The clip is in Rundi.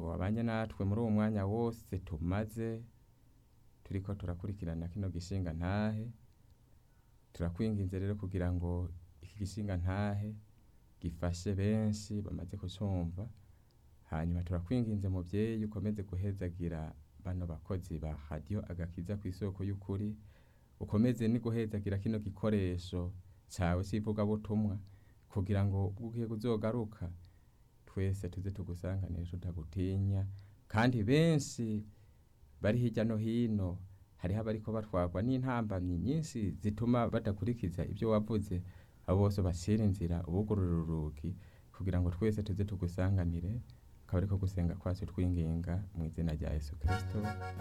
wabanye natwe muri uwo mwanya wose tumaze turiko turakurikirana kino gishinga ntahe turakwinginze rero kugira ngo iki gishinga ntahe gifashe benshi bamaze kucumva hanyuma turakwinginze muvyeyi ukomeze guhezagira bano bakozi ba radiyo agakiza ku isoko y'ukuri ukomeze ni guhezagira kino gikoresho cawe c'ivugabutumwa kugira ngo ubwo ugiye kuzogaruka twese tuze tugusanganire tutagutinya kandi benshi bari hirya no hino hariho abariko batwarwa n'intambamyi nyinshi zituma badakurikiza ibyo wavuze abo bose bashira inzira ubugurura urugi kugira ngo twese tuze tugusanganire akaba ariko gusenga kwacu twinginga mu izina rya yesu kristo